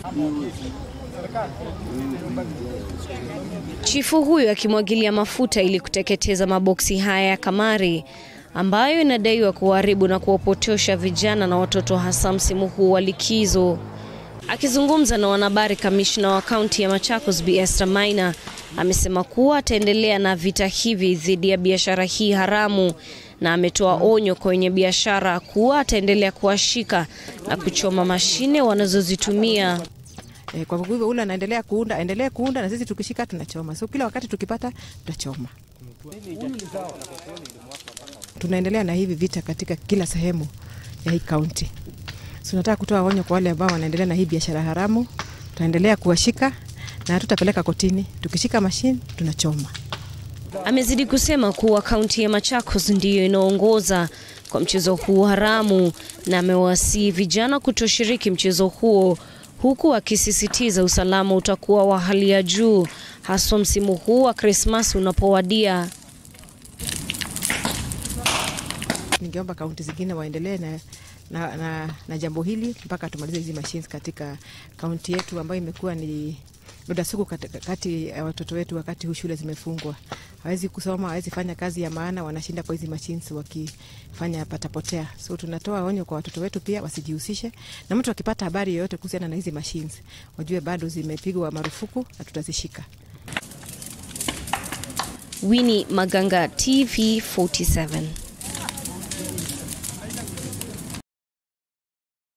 Chifu huyu akimwagilia mafuta ili kuteketeza maboksi haya ya kamari ambayo inadaiwa kuharibu na kuwapotosha vijana na watoto hasa msimu huu wa likizo. Akizungumza na wanahabari, kamishna wa kaunti ya Machakos Bi Esther Maina amesema kuwa ataendelea na vita hivi dhidi ya biashara hii haramu na ametoa onyo kwa wenye biashara kuwa ataendelea kuwashika na kuchoma mashine wanazozitumia. E, kwa hivyo ule anaendelea kuunda, endelee kuunda na sisi tukishika tunachoma. So kila wakati tukipata tutachoma. Tunaendelea na hivi vita katika kila sehemu ya hii kaunti. So tunataka kutoa onyo kwa wale ambao wanaendelea na hii biashara haramu. Tutaendelea kuwashika na hatutapeleka kotini. Tukishika mashine tunachoma. Amezidi kusema kuwa kaunti ya Machakos ndiyo inaongoza kwa mchezo huu haramu na amewasihi vijana kutoshiriki mchezo huo huku akisisitiza usalama utakuwa wa hali ya juu haswa msimu huu wa Krismasi unapowadia. Ningeomba kaunti zingine waendelee na, na, na, na jambo hili mpaka tumalize hizi machines katika kaunti yetu ambayo imekuwa ni doda sugu kati ya watoto wetu wakati huu shule zimefungwa. Hawezi kusoma, hawezi fanya kazi ya maana, wanashinda kwa hizi machines wakifanya patapotea. So tunatoa onyo kwa watoto wetu pia wasijihusishe, na mtu akipata habari yoyote kuhusiana na hizi machines wajue bado zimepigwa marufuku na tutazishika. Winnie Maganga, TV 47.